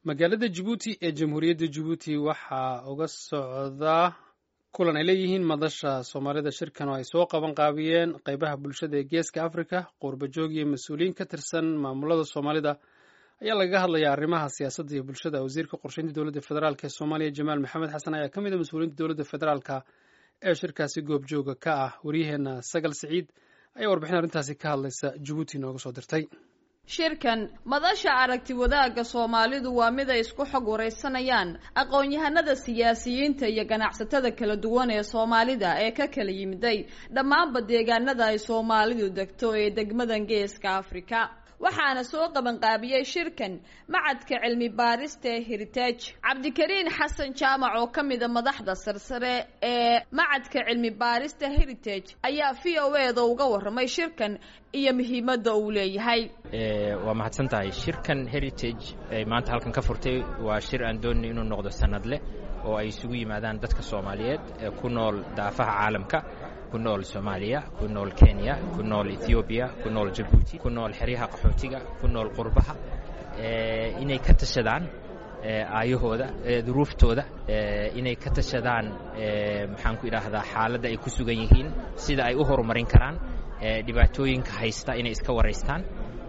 magaalada jabuuti ee jamhuuriyadda jabuuti waxaa uga socda kulan ay leeyihiin madasha soomaalida shirkan oo ay soo qaban qaabiyeen qeybaha bulshada ee geeska africa qurbajoog iyo mas-uuliyiin ka tirsan maamulada soomaalida ayaa lagaga hadlayaa arrimaha siyaasadda iyo bulshada wasiirka qorsheynta dowladda federaalk ee soomaaliya jamaal maxamed xasan ayaa ka mid a mas-uuliyiinta dowladda federaalka ee shirkaasi goobjooga ka ah waryaheena sagal siciid ayaa warbixin arrintaasi ka hadlaysa jabuuti nooga soo dirtay shirkan madasha aragti wadaagga soomaalidu waa mid ay isku xog waraysanayaan aqoon-yahanada siyaasiyiinta iyo ganacsatada kala duwan ee soomaalida ee ka kala yimiday dhammaanba deegaanada ay soomaalidu degto ee degmadan geeska afrika waxaana soo qabanqaabiyey shirkan macadka cilmi baarista ee heritage cabdikariin xasan jaamac oo ka mida madaxda sarsare ee macadka cilmi baarista heritage ayaa v o e da uga warramay shirkan iyo muhiimadda uu leeyahay waa mahadsan tahay shirkan heritage ay maanta halkan ka furtay waa shir aan doonay inuu noqdo sanadleh oo ay isugu yimaadaan dadka soomaaliyeed ee ku nool daafaha caalamka ku nool soomaaliya ku nool kenya ku nool ethoobiya ku nool jabuuti ku nool xeryaha qaxootiga ku nool qurbaha inay ka tashadaan aayahooda duruuftooda inay ka tashadaan maxaan ku idhaahdaa xaaladda ay ku sugan yihiin sida ay u horumarin karaan dhibaatooyinka haysta inay iska waraystaan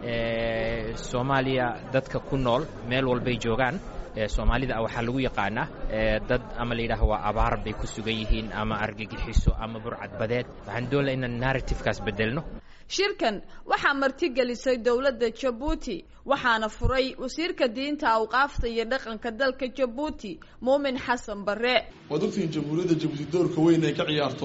soomaaliya dadka ku nool meel walbay joogaan soomaalida waxaa lagu yaqaanaa dad ama la yidhaaha waa abaar bay ku sugan yihiin ama argagixiso ama burcadbadeed waxaan doonla inaan narratifekaas bedelno shirkan waxaa martigelisay dowladda jabuuti waxaana furay wasiirka diinta awqaafta iyo dhaqanka dalka jabuuti muumin xasan bare waad ogtihiin jamhuuriyadda jabuuti doorka weyn ay ka ciyaarto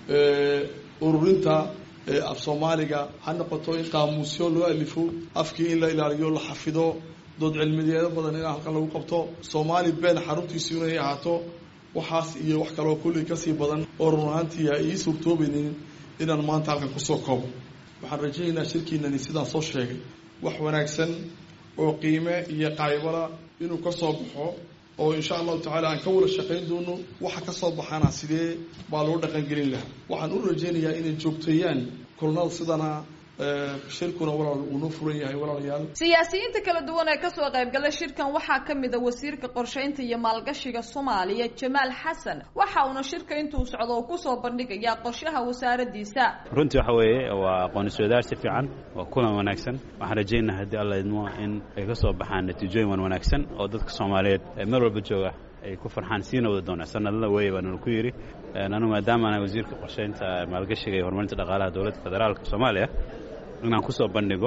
ururinta af soomaaliga ha noqoto in qaamuusyo loo alifo afkii in la ilaaliyo la xafido dood cilmiyeedo badan in halkan lagu qabto soomaali been xaruntiisu inay ahaato waxaas iyo wax kaloo kulli kasii badan oo run ahaantii a ii suurtoobaynin inaan maanta halkan kusoo koobo waxaan rajaynaynaa shirkiinani sidaan soo sheegay wax wanaagsan oo qiime iyo qaybala inuu ka soo baxo oo insha allahu tacaala aan ka wada shaqayn doono waxa ka soo baxaana sidee baa loo dhaqangelin lahaa waxaan u rajaynayaa inay joogteeyaan kulnada sidana shirkuna walaal uunoo furan yahay walaalayaal siyaasiyiinta kala duwan ee kasoo qaybgalay shirkan waxaa ka mid a wasiirka qorsheynta iyo maalgashiga soomaaliya jamaal xasan waxa uuna shirka intuu socdo uu kusoo bandhigayaa qorshaha wasaaradiisa runtii waxa weeye waa aqoon iswadaar si fiican waa kulan wanaagsan waxaan rajaynaa haddii alla idmo in ay ka soo baxaan natiijooyin wan wanaagsan oo dadka soomaaliyeed ee meel walba jooga ay ku farxaan siina wada doonaa sanadlada weeye baananu ku yidhi anu maadaama ana wasiirka qorsheynta maalgashiga iyo horumarinta dhaqaalaha dowladda federaalka soomaaliya inaan kusoo bandhigo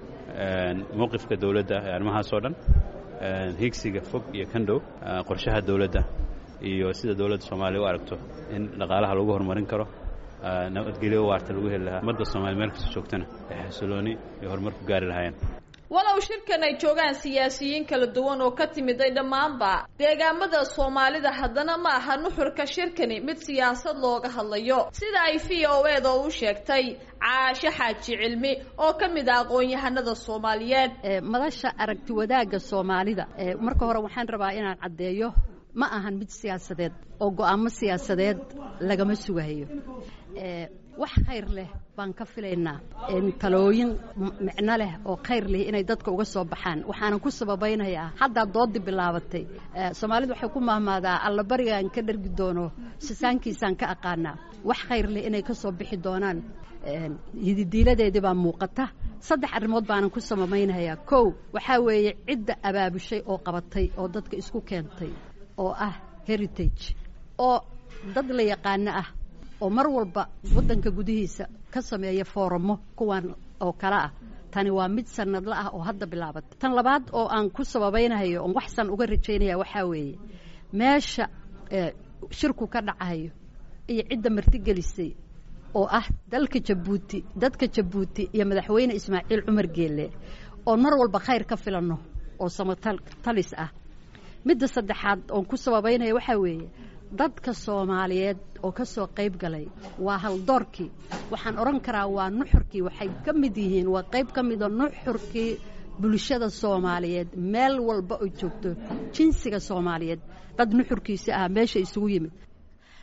mowqifka dowladda ee arrimahaas oo dhan higsiga fog iyo kan dhow qorshaha dowladda iyo sida dowladda soomaaliya u aragto in dhaqaalaha lagu horumarin karo nabadgelyo waarta lagu heli lahaa ummadda soomaliya meel kasta joogtana ay xasilooni iyo horumar ku gaari lahaayeen walow shirkan ay joogaan siyaasiyiin kala duwan oo ka timiday dhammaanba deegaamada soomaalida haddana ma aha nuxurka shirkani mid siyaasad looga hadlayo sida ay v o e da u sheegtay caashe xaaji cilmi oo ka mid ah aqoon-yahanada soomaaliyeed madasha aragti wadaagga soomaalida marka hore waxaan rabaa inaan caddeeyo ma ahan mid siyaasadeed oo go-aamo siyaasadeed lagama sugahayo wax khayr leh baan ka filaynaa talooyin micno leh oo khayr leh inay dadka uga soo baxaan waxaanan ku sababaynayaa haddaa doodii bilaabatay soomaalidu waxay ku mahmaadaa allabarigaan ka dhargi doono sisaankiisaan ka aqaanaa wax khayr leh inay ka soo bixi doonaan hididiiladeedii baa muuqata saddex arrimood baanan ku sababaynayaa kow waxaa weeye cidda abaabushay oo qabatay oo dadka isku keentay oo ah heritage oo dad la yaqaano ah oo mar walba waddanka gudihiisa ka sameeya fooramo kuwan oo kale ah tani waa mid sanadla ah oo hadda bilaabatay tan labaad oo aan ku sababaynahayo oon waxsan uga rajaynaya waxaa weeye meesha shirku ka dhacayo iyo cidda martigelisay oo ah dalka jabuuti dadka jabuuti iyo madaxweyne ismaaciil cumar geelle oo mar walba khayr ka filanno oo samatalis ah midda saddexaad oon ku sababaynaya waxaa weeye dadka soomaaliyeed oo ka soo qayb galay waa haldoorkii waxaan odhan karaa waa nuxurkii waxay ka mid yihiin waa qayb ka mida nuxurkii bulshada soomaaliyeed meel walba oo joogto jinsiga soomaaliyeed dad nuxurkiisa ah meesha isugu yimid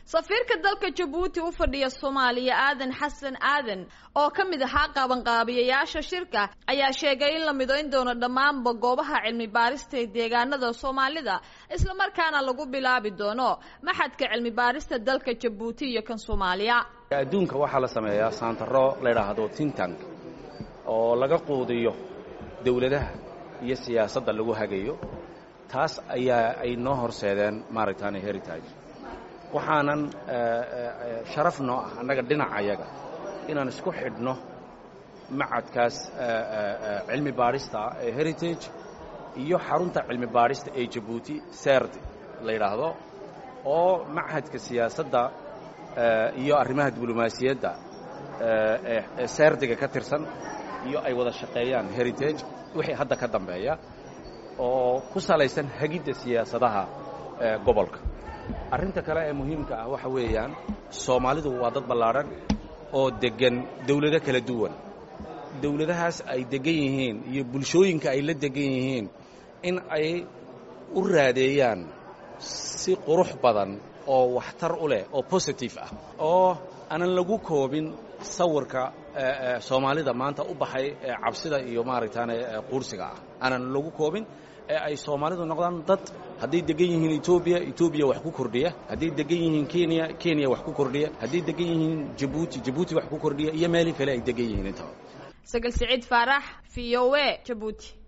safiirka dalka jabuuti u fadhiya soomaaliya aadan xasan aadan oo ka mid ahaa qabanqaabiyayaasha shirka ayaa sheegay in la midayn doono dhammaanba goobaha cilmi baarista ee deegaanada soomaalida islamarkaana lagu bilaabi doono maxadka cilmi baarista dalka jabuuti iyo kan soomaaliya adduunka waxaa la sameeyaa saantaro la yidhaahdo tintank oo laga quudiyo dowladaha iyo siyaasadda lagu hagayo taas ayaa ay noo horseedeen maaragtaane heritage waxaanan sharaf noo ah annaga dhinacayaga inaan isku xidhno macadkaas cilmi baadhista ee heritage iyo xarunta cilmi baadhista ee jabuuti serd la yidhaahdo oo machadka siyaasadda iyo arrimaha diblomaasiyadda ee serdiga ka tirsan iyo ay wada shaqeeyaan heritage wixii hadda ka dambeeya oo ku salaysan hagidda siyaasadaha gobolka arrinta kale ee muhiimka ah waxa weeyaan soomaalidu waa dad ballaadhan oo deggan dawlado kala duwan dawladahaas ay deggan yihiin iyo bulshooyinka ay la deggan yihiin in ay u raadeeyaan si qurux badan oo waxtar u leh oo positive ah oo aanan lagu koobin sawirka soomaalida maanta u baxay cabsida iyo maaragtaane quursiga ah aanan lagu koobin ee ay soomaalidu noqdaan dad hadday degan yihiin etoobiya etoobiya wax ku kordhiya hadday degan yihiin kenya kenya wax ku kordhiya hadday degan yihiin jabuuti jabuuti wax ku kordhiya iyo meelii kale ay degan yihiin intaba sagal siciid faarax v o a jabuuti